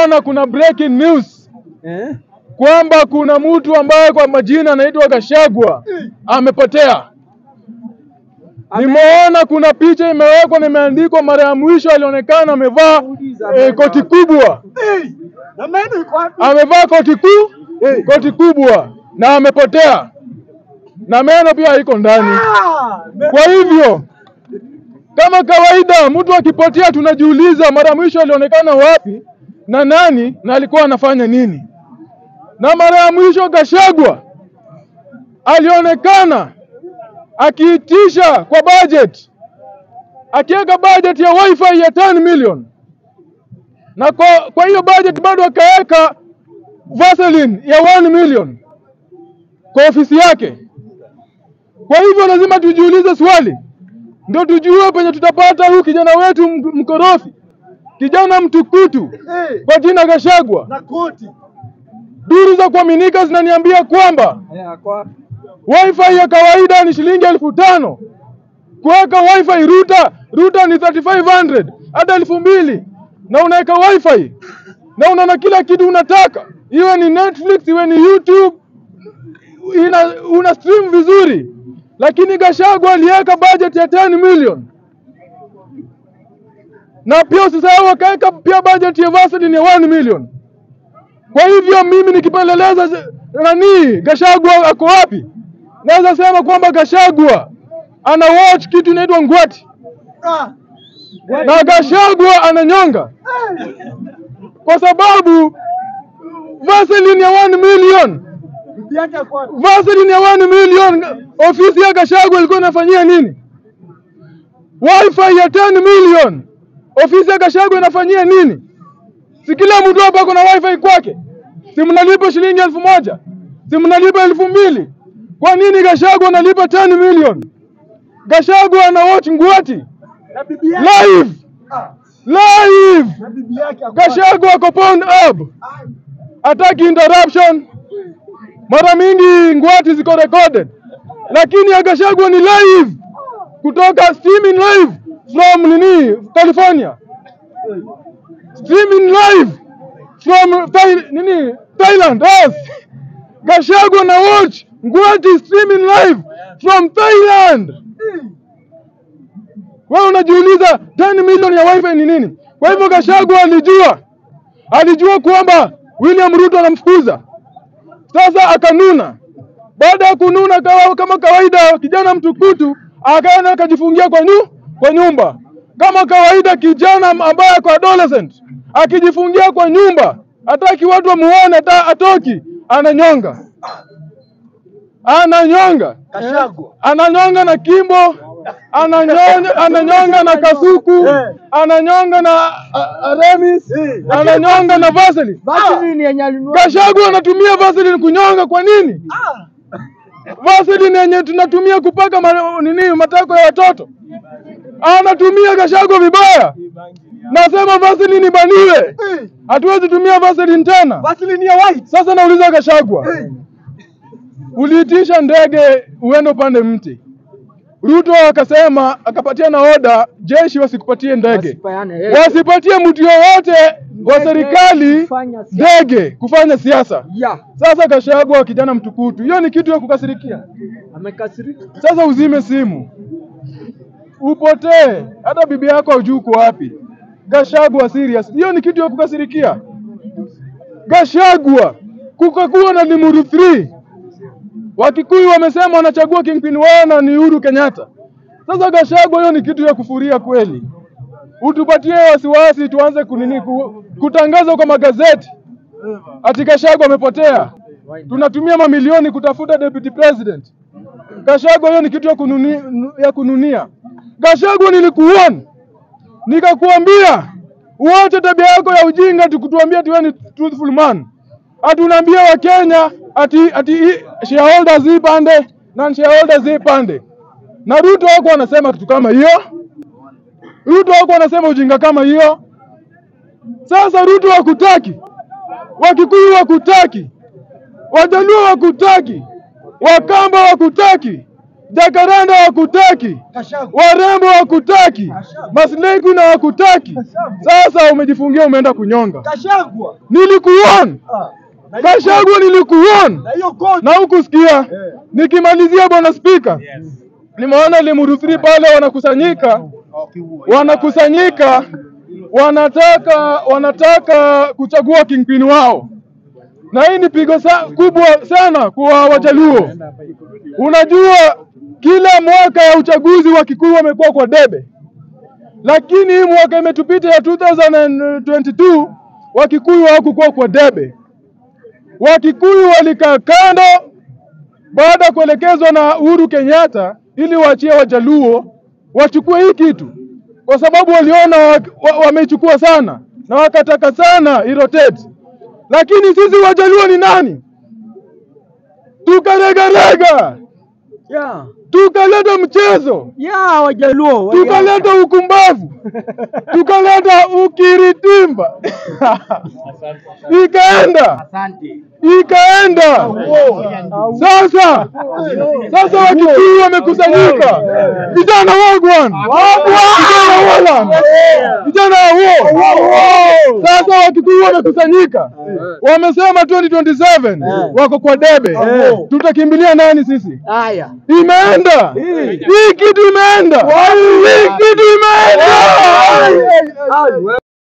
nimeona kuna breaking news Eh? kwamba kuna mtu ambaye kwa majina anaitwa Gashagwa amepotea. Nimeona kuna picha imewekwa na imeandikwa mara ya mwisho alionekana amevaa eh, koti kubwa, Na meno iko wapi? amevaa koti kuu koti kubwa na amepotea, na meno pia iko ndani. Ah, me- Kwa hivyo kama kawaida, mtu akipotea tunajiuliza mara ya mwisho alionekana wapi na nani na alikuwa anafanya nini. Na mara ya mwisho Gashagwa alionekana akiitisha kwa budget, akiweka budget ya wifi ya 10 million, na kwa, kwa hiyo budget bado akaweka Vaseline ya 1 million kwa ofisi yake. Kwa hivyo lazima tujiulize swali, ndio tujue penye tutapata huyu kijana wetu m- mkorofi, kijana mtukutu Eh, kwa jina Gashagwa. na koti. Duru za kuaminika zinaniambia kwamba Eh, ako wapi? wifi ya kawaida ni shilingi elfu tano kuweka wifi ruta ruta ni 3500 hata elfu mbili na unaweka wifi na unaona kila kitu unataka, iwe ni Netflix iwe ni YouTube, ina, una stream vizuri. Lakini Gashagwa aliweka budget ya 10 million na pia usisahau akaweka pia budget ya Vaseline ya 1 million. Kwa hivyo mimi nikipeleleza zi- nani Gashagwa ako wapi, naweza sema kwamba Gashagwa ana watch kitu inaitwa ngwati Ah, na Gashagwa ananyonga kwa sababu Vaseline ya 1 million bibi yake ako wapi? Vaseline ya 1 million ofisi ya Gashagwa ilikuwa inafanyia nini? Wifi ya 10 million ofisi ya Gashagwa inafanyia nini? Si kila mtu hapa ako na wifi kwake? Si mnalipa shilingi elfu moja? Si mnalipa elfu mbili? Kwa nini Gashagwa analipa 10 million? Gashagwa ana watch ngwati Na bibi yake. live Ah, live. na bibi yake ako wapi? Gashagwa ako pound up, hataki interruption. Mara mingi ngwati ziko recorded, lakini ya Gashagwa ni live kutoka streaming live from nini California, streaming live from Thai, nini Thailand. Yes, Gashagwa na watch ngwati streaming live from Thailand. Wewe unajiuliza 10 milioni ya wifi ni nini? Kwa hivyo Gachagua alijua, alijua kwamba William Ruto anamfukuza. Sasa akanuna. Baada ya kununa kawa, kama kawaida, kijana mtukutu akaenda akajifungia kwa, nyu, kwa nyumba kama kawaida. Kijana ambaye ako adolescent akijifungia kwa nyumba, hataki watu wamuone, hata atoki, ananyonga, ananyonga Gachagua. ananyonga na Kimbo, ananyonga, ananyonga na Kasuku, Eh. ananyonga na a- Aramis, Eh. ananyonga na Vaseline. Vaseline yenye alinunua. Gachagua anatumia Vaseline kunyonga kwa nini? Ah, Vaseline yenye tunatumia kupaka ma, nini matako ya watoto anatumia Gachagua vibaya. Nasema Vaseline ibaniwe, eh, hatuwezi tumia Vaseline tena. Vaseline ya white. Sasa nauliza Gachagua, Eh, uliitisha ndege uende upande mti. Ruto akasema akapatia na oda jeshi wasikupatie ndege, Wasipeane, eh. wasipatie mtu yoyote wa Ndege serikali kufanya siasa. ndege kufanya siasa. Ya, Sasa Gachagua kijana mtukutu, hiyo ni kitu ya kukasirikia. amekasirika. Sasa uzime simu upotee, hata bibi yako hujui uko wapi. Gachagua serious, hiyo ni kitu ya kukasirikia. Gachagua kukakuwa na Limuru 3 Wakikuyu wamesema wanachagua kingpin wao na ni Uhuru Kenyatta. Sasa Gachagua, hiyo ni kitu ya kufuria kweli. Utupatie wasiwasi, tuanze kunini ku, kutangaza kwa magazeti ati Gachagua amepotea. Tunatumia mamilioni kutafuta deputy president. Gachagua, hiyo ni kitu ya, kununi, ya kununia. Gachagua, nilikuona nikakuambia uache tabia yako ya ujinga, tukutuambia ati wewe ni truthful man. Ati unaambia Wakenya ati ati i- shareholders hii pande na shareholders hii pande, na Ruto wako anasema kitu kama hiyo. Ruto wako anasema ujinga kama hiyo. Sasa Ruto wakutaki, Wakikuyu wakutaki, Wajaluo wakutaki, Wakamba wakutaki, Jakaranda hakutaki, Gachagua. warembo hakutaki, masleki na hakutaki. Sasa umejifungia, umeenda kunyonga. Gachagua. Nilikuona Ah. Na hiyo Gachagua, nilikuona Na hiyo koti. na hukusikia. Nikimalizia bwana spika, nimeona Limuru 3 pale wanakusanyika, wanakusanyika, wanataka wanataka kuchagua kingpin wao, na hii ni pigo sa, kubwa sana kwa Wajaluo. Unajua, kila mwaka ya uchaguzi wa Kikuyu wamekuwa kwa debe, lakini hii mwaka imetupita ya 2022 Wakikuyu hawakukuwa kwa debe. Wakikuyu walikaa kando baada ya kuelekezwa na Uhuru Kenyatta ili waachie Wajaluo wachukue hii kitu, kwa sababu waliona wa- wa- wameichukua sana na wakataka sana irotate. Lakini sisi Wajaluo ni nani? Tukaregarega, Yeah. tukaleta mchezo, Yeah, Wajaluo. wali- tukaleta ukumbavu, tukaleta ukiritimba ikaenda ikaenda. Sasa sasa Wakikuyu wamekusanyika, vijana wagwan, vijana walan, vijana wo. Sasa Wakikuyu wamekusanyika, wamesema 2027 wako kwa debe. Tutakimbilia nani sisi? Haya. Imeenda hii kitu, imeenda hii kitu, imeenda.